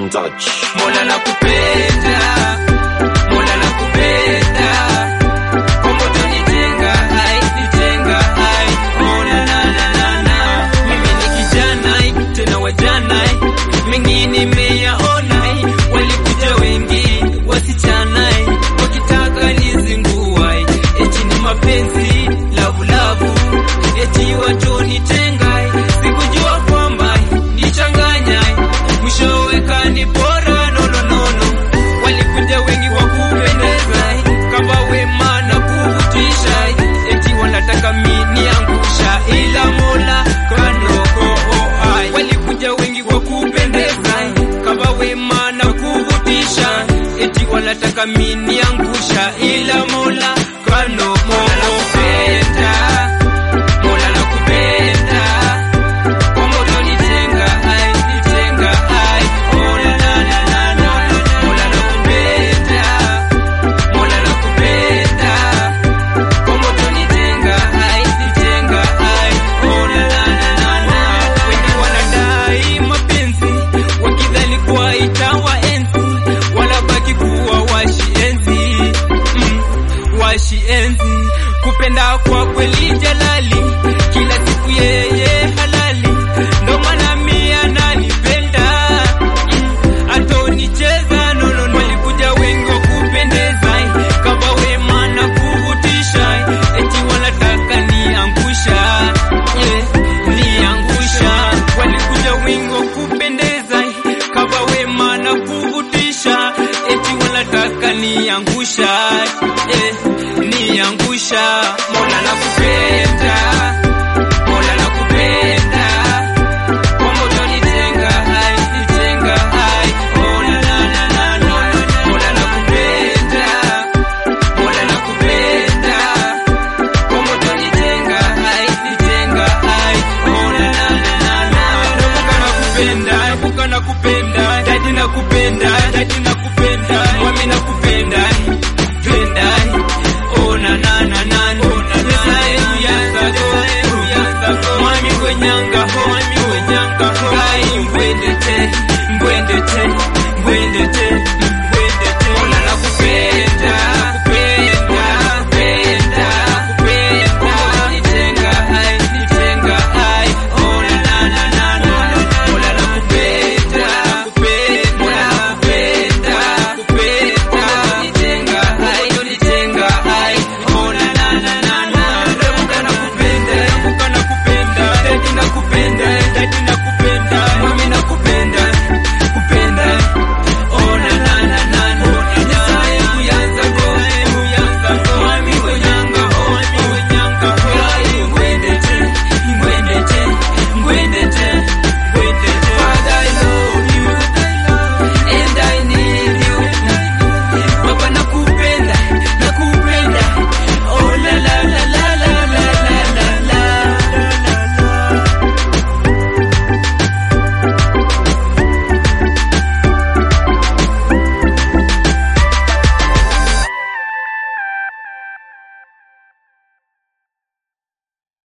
Touch. Mola nakupenda, Mola nakupenda, kwa moto nitenga, ai nitenga, ai oh na na na na na. Mimi ni kijana tena wajana, mengi nimeyaona, walikuja wengi wasichana, wakitaka nizingua, eti ni mapenzi lavu lavu, eti watonitenga, sikujua kwamba nichanganya, mwishowe kanipora nononono, walikuja wengi wa kupendeza, kama wema na kuvutisha, eti wanataka miniangusha, ila Mola kanoko ai, walikuja wengi wa kupendeza, kama wema na kuvutisha, eti wanataka miniangusha, ila Mola kanoko Mola nakupenda, Mola nakupenda kwa moto nitenga, ai, nitenga, ai, oh, na, na, na, na, na. Mola nakupenda, Mola nakupenda, kwa moto nitenga, ai, nitenga, ai, oh, na, na, na, na, na. Wengi wanadai mapenzi, wakidhani kuwa itawaenzi, wanabaki kuwa washienzi, mm, washienzi. Kupenda kwa kweli jalali, kila siku yeye halali, ndo maana mimi ananipenda mm, atonicheza nono. Walikuja wengi wa kupendeza, kama wema na kuvutisha, eti wanataka niangusha, eh, niangusha. Walikuja wengi wa kupendeza, kama wema na kuvutisha, eti wanataka niangusha,